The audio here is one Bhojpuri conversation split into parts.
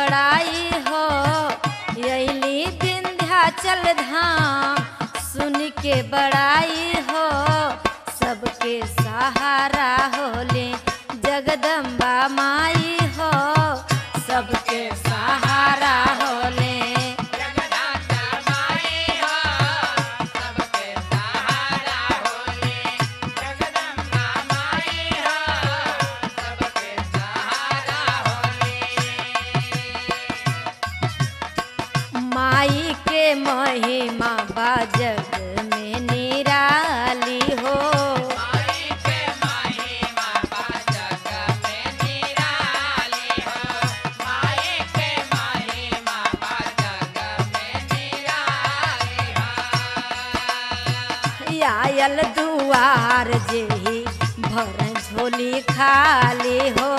बड़ाई हो यली विंध्याचल धाम सुन के बड़ाई हो सबके सहारा होले जगदम्बा माई हो सबके सहारा होले माई के महिमा बाजग में निराली हो आयल दुआर जेही भर झोली खाली हो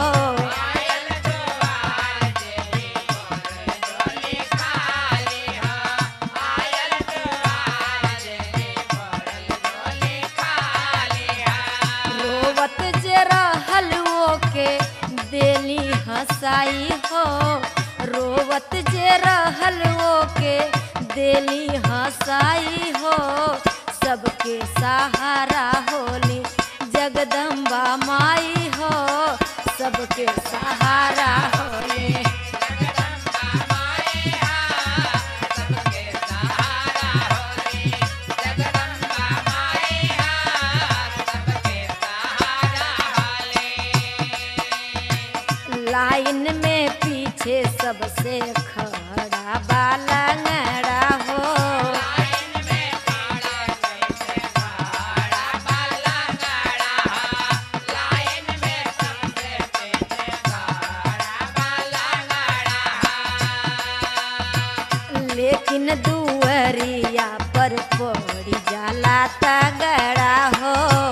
रोवत जे रहल के देली हंसाई हो रोवत जे रहल के देली हंसाई हो सबके सहारा होली जगदम्बा माई हो सबके सहारा होली लाइन में पीछे सबसे खड़ा बालंगड़ा हो लेकिन दुअरिया पर पड़ी जाला तगड़ा हो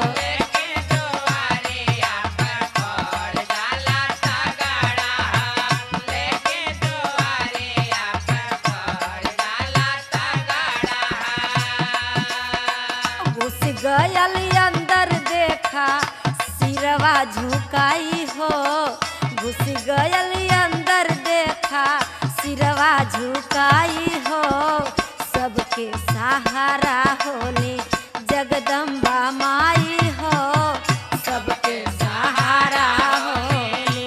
घुस गयल अंदर देखा सिरवा झुकाई हो घुस गयल अंदर देखा सिरवा झुकाई हो सबके सहारा होले जगदम्बा माई हो सबके सहारा होले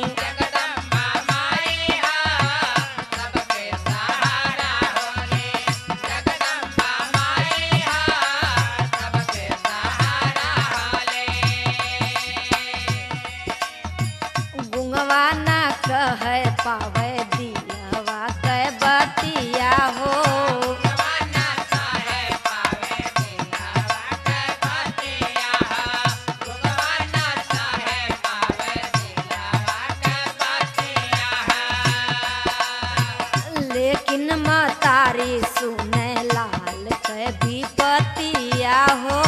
गुंगवा ना कह पावे दिलवा के बतिया हो लेकिन मतारी सुने लाल के विपतिया हो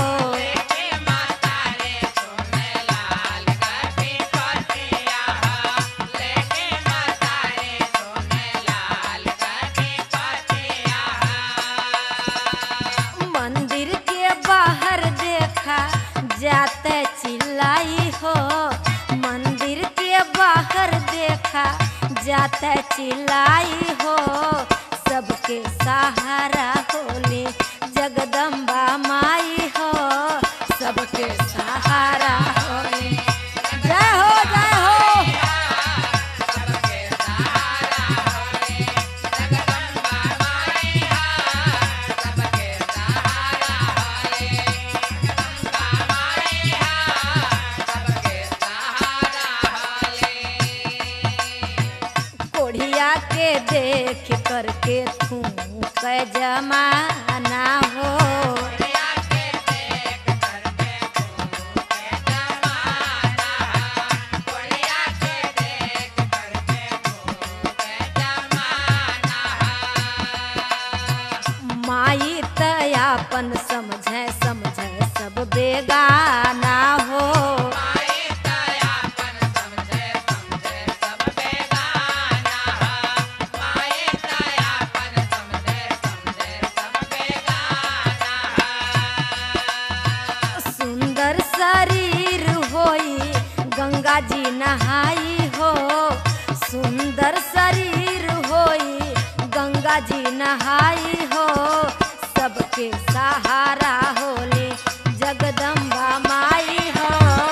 मंदिर के बाहर देखा जाते चिल्लाई हो मंदिर के बाहर देखा जाते चिल्लाई हो सबके सहारा होले जगदम्बा माई हो सबके सहारा होले जय हो जय हो कोढ़िया के देख करके तू क जमाना हो माई तयापन समझे समझे सब बेगाना हो सुंदर शरीर होई गंगा जी नहाई हो सुंदर शरीर हो गंगा जी नहाई हो सबके सहारा होले जगदम्बा माई हो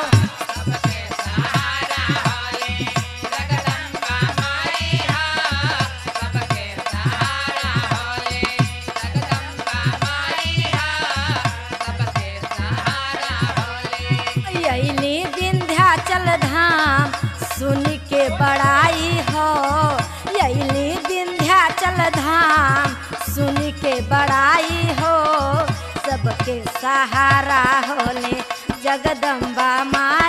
अली विंध्याचल धाम सुन के बड़ाई हो अली विंध्याचल धाम सुन के बड़ाई हो सबके सहारा होले जगदम्बा माई